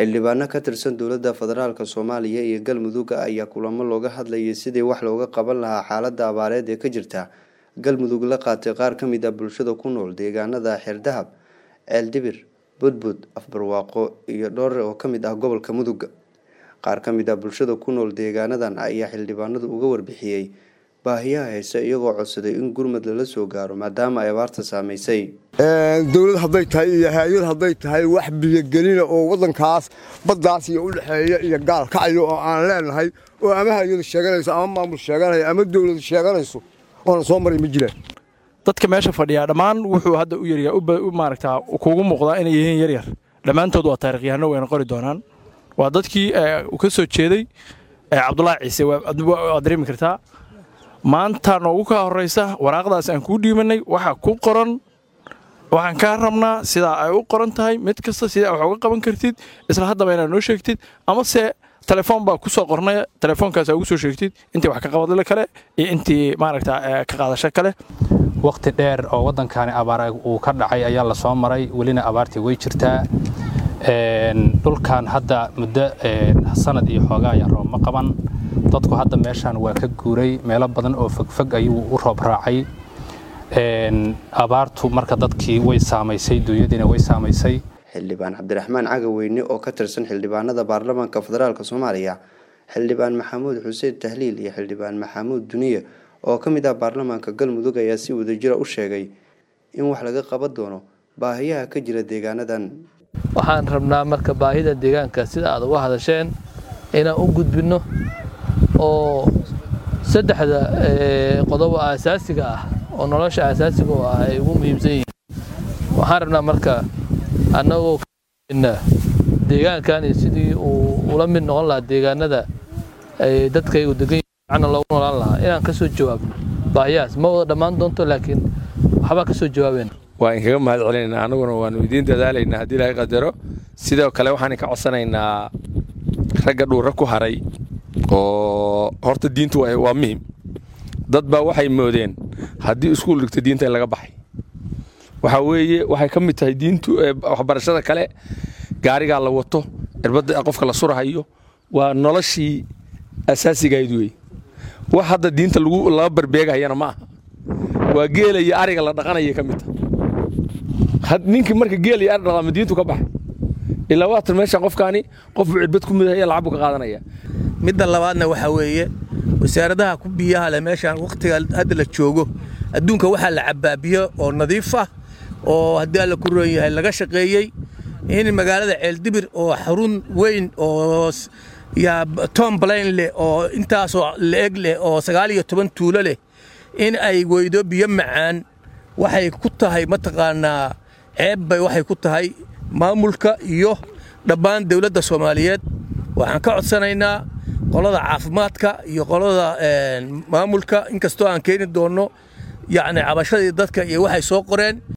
xildhibaano ka tirsan dowladda federaalk soomaaliya iyo galmudug ayaa kulamo looga hadlayay sidii wax looga qaban lahaa xaalada abaareed ee ka jirta galmudug la qaatay qaar ka mid ah bulshada ku nool deegaanada xeerdahab ceeldibir budbud afbarwaaqo iyo dhoore oo kamid ah gobolka mudug qaar ka mid ah bulshada ku nool deegaanadan ayaa xildhibaanadu uga warbixiyey baahiyaha hayse iyagoo codsaday in gurmad lala soo gaaro maadaama ay abaarta saameysay dowlad hadday tahay iyo hay-ad hadday tahay wax biyogelina oo wadankaas baddaas iyo udhexeeya iyo gaal kacayo oo aan leenahay oo ama hay-adu sheeganayso ama maamul sheeganaya ama dowladu sheeganayso oona soo maray ma jiraan dadka meesha fadhiyaa dhammaan wuxuu hadda u yaryaa maaragtaa kuugu muuqdaa inay yihiin yaryar dhammaantood waa taarikhyahanno wayna qori doonaan waa dadkii ka soo jeeday cabdulaahi ciise waad dareemi kartaa maanta noogu kaa horraysa waraaqdaas aan kuu dhiibanay waxa ku qoran waxaan kaa rabnaa sidaa ay u qoran tahay mid kasta sidaa wax uga qaban kartid isla haddaba inaad noo sheegtid amase telefoon baa ku soo qornay telefoonkaas ugu soo sheegtid intii wax ka qabadle kale iyo intii maaragta ka qaadasho kale wakhti dheer oo waddankani abaar uu ka dhacay ayaa la soo maray welina abaartii way jirtaa dhulkan hadda muddo sanad iyo xoogaa ayaa roob ma qaban dadku hadda meeshaan waa ka guuray meelo badan oo fogfog ayuu u roob raacay abaartu marka dadkii way saamaysay duunyadiina way saamaysay xildhibaan cabdiraxmaan cagaweyne oo ka tirsan xildhibaanada baarlamaanka federaalk soomaaliya xildhibaan maxamuud xuseen tahliil iyo xildhibaan maxamuud duniye oo ka mid ah baarlamaanka galmudug ayaa si wadajira u sheegay in wax laga qaban doono baahiyaha ka jira deegaanadan waxaan rabnaa marka baahida deegaanka sida aad uga hadasheen inaan u gudbinno oo saddexda qodobo aasaasiga ah oo nolosha aasaasiga oo ah ay ugu muhiimsan yihiin waxaan rabnaa marka annagoo deegaankani sidii uu ula mid noqon lahaa deegaanada ay dadkaygu degan yihiin loogu noolaan lahaa inaan ka soo jawaabno baahiyahaas ma wada dhammaan doonto laakiin waxbaa ka soo jawaabayna waa inkaga mahad celinaynaa annaguna waannu idiin dadaalaynaa haddii ilaahay qadaro sidoo kale waxaan ka codsanaynaa ragga dhuura ku haray oo horta diintu waa muhim dad baa waxay moodeen haddii iskuul dhigto diinta in laga baxay waxaa weeye waxay ka mid tahay diintu waxbarashada kale gaarigaa la wato cirbadda qofka la surahayo waa noloshii asaasigayd wey wax hadda diinta laga barbeegahayana ma aha waa geela iyo ariga la dhaqanaya ka mid taha ninkii marka geel iyo ari dhaqaama diintu ka baxay ilaa waatan meeshaan qofkaani qofbuu cirbad ku midahaya lacag buu ka qaadanaya midda labaadna waxaa weeye wasaaradaha ku biyaha leh meeshaan wakhtiga hadda la joogo adduunka waxaa la cabbaa biyo oo nadiif ah oo haddii alla ku roon yahay laga shaqeeyey in magaalada ceeldibir oo xarun weyn oo yaa tom blayn leh oo intaasoo la-eg leh oo sagaal iyo toban tuulo leh in ay weydo biyo macaan waxay ku tahay mataqaanaa ceeb bay waxay ku tahay maamulka iyo dhammaan dowladda soomaaliyeed waxaan ka codsanaynaa qolada caafimaadka iyo qolada maamulka inkastoo aan keeni doonno yacni cabashadii dadka iyo waxay soo qoreen